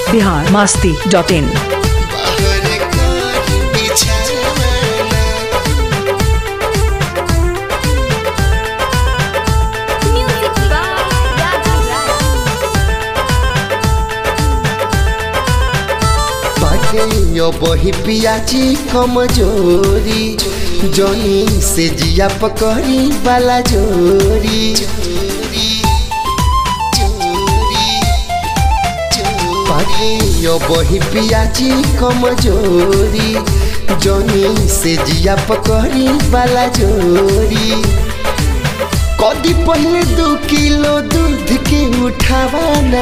Bihar Masti dot in बाहर कोरी बिछावना Music by Raja बाटे यो बही पियाची कमजोरी जनी से जिया पकड़ी वाला जोरी बाटे यो बही पियाची कमजोरी जनी से जिया पकड़ी वाला जोरी कदी पहले दो किलो दूध के उठावाना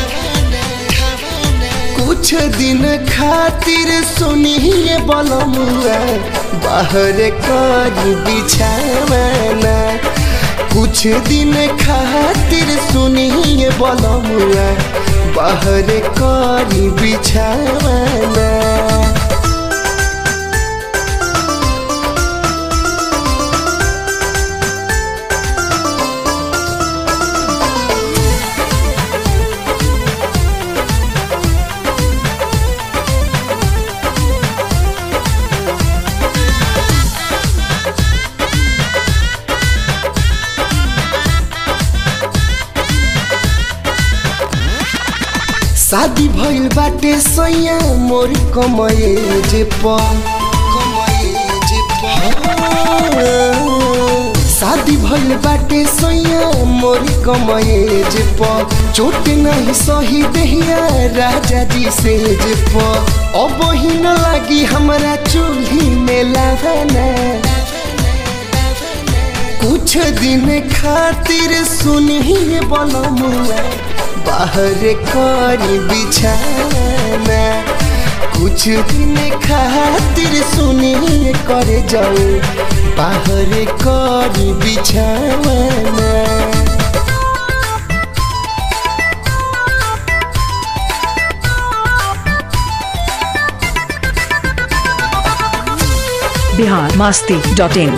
कुछ दिन खातिर सुनिए बलमुआ बाहर कर बिछावाना कुछ दिन खातिर सुनिए बलमुआ बाहर कर बिछावाना शादी भइल बाटे सैया मोर कमए जे प शादी भइल बाटे सैया मोर कमए जे प चोट नहीं सही देहिया राजा जी से जे प अब ही न लागी हमरा चूल्ही में लावाना कुछ दिन खातिर सुनिए बलमुआ बाहर करी बिछाना कुछ दिन खातिर सुनिए कर जाऊ बाहर करी बिछाना बिहार मास्ती डॉट इन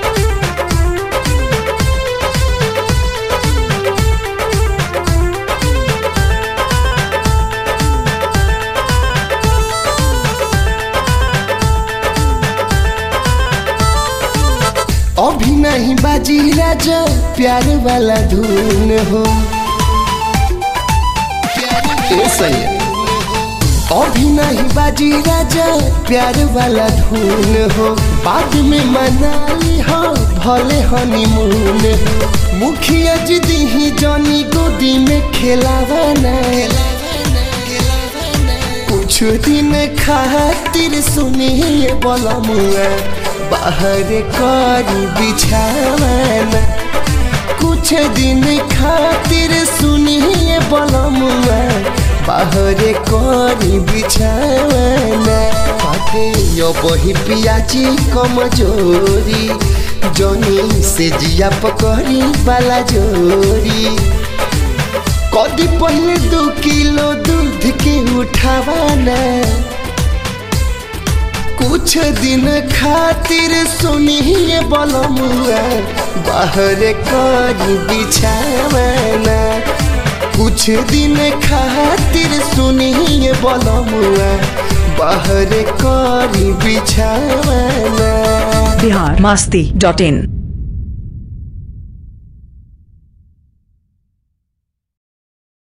अभी नहीं बाजी राजा प्यार वाला धुन हो ए सैया अभी नहीं बाजी राजा प्यार वाला धुन हो बाद में मनाली हो भले हनीमून हो मुखिया जी दी जनी गोदी में खेलावाना कुछ दिन खातिर सुनिए बलमुआ बाहर करी बिछावाना कुछ दिन खातिर सुनिए बलमुआ बाहर करी बिछावाना पाटे यो बही पियाची कमजोरी जनी से जिया पकड़ी वाला जोरी कदी पहले दो किलो दूध के उठावाना कुछ दिन खातिर सुनिए बलमुआ बाहर कर बिछावाना कुछ दिन खातिर सुनिए बलमुआ बाहर कर बिछावाना बिहार मास्ती डॉट इन